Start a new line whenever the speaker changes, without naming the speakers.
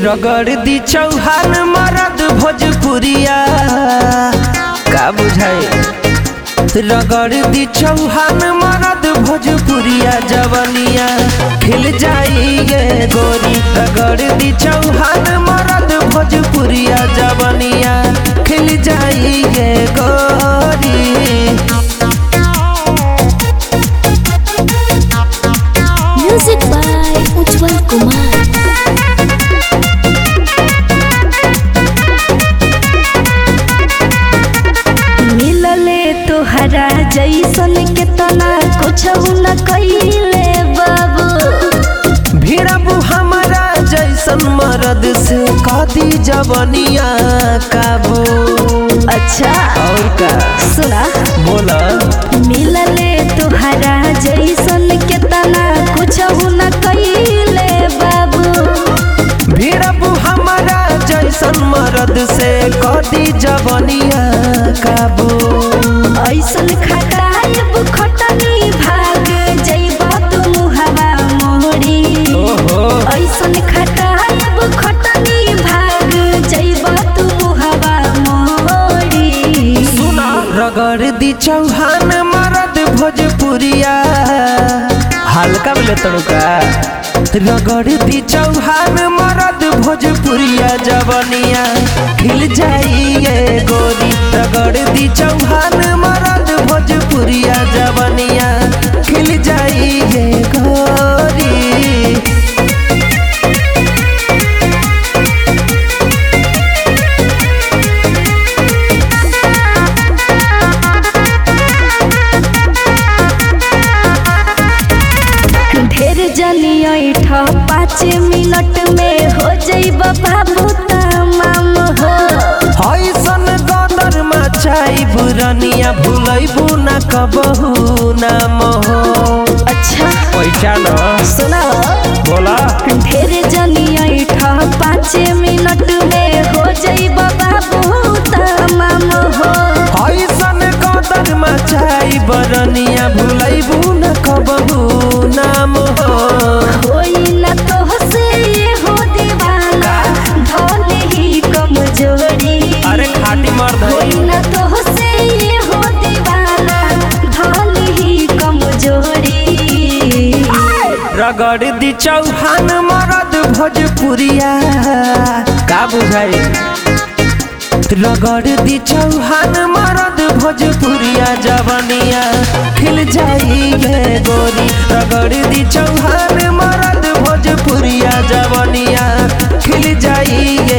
रगड़ दी चौहान मरद भोजपुरिया का बुझाए रगड़ दी चौहान मरद भोजपुरिया जवनिया खिल जाई गे गोरी रगड़ दी चौहान मरद भोजपुरिया जवनिया खिल जाई गे गोरी
म्यूजिक बाय उज्जवल कुमार मिलले तोहरा जैसन के तना कुछ न कइले बाबू
भिड़बू हमारा जैसन मरद से कदी जवनिया काबू
अच्छा
और का
सुना
बोला
मिलले तोहरा जैसन के तना कुछ न कइले बाबू
भिड़बू हमारा जैसन मरद से कदी जवनिया काबू
ऐसन खटाइब खटनी भाग जइबा तू हवा मोहरी
ओहो
ऐसन खटाइब खटनी भाग जइबा तू हवा मोहरी
सुना रगड़ दी चौहान मरद भोजपुरिया हल्का बोले तड़का रगड़ दी चौहान मरद भोजपुरिया जवनिया खिल जाइए गोरी रगड़ दी चौहान मरद भोजपुरिया जवनिया खिल जाइए गोरी
ढेर जनी ऐठ पाँच मिनट में हो जइब बाबू तमाम हो
ऐसन गदर मचाई बुरनिया भूलैबू न कबहू नाम हो
अच्छा
पैसा न
सुना
बोला
ढेर जनी ऐठ पाँच मिनट में हो जइब बाबू तमाम हो
ऐसन गदर मचाई बरनिया भूलैबू न कबहू नाम हो
होई न तोहसे ये हो दीवाना धोले ही कमजोरी
अरे खाटी मर्द
होई न तोहसे ये हो दीवाना धोले ही कमजोरी
रगड़ दी चौहान मरद भोजपुरिया का बुझाई रगड़ दी चौहान मरद भोजपुरिया जवनिया खिल जाई गे गोरी रगड़ दी चौहान मरद भोजपुरिया जवनिया खिल जाई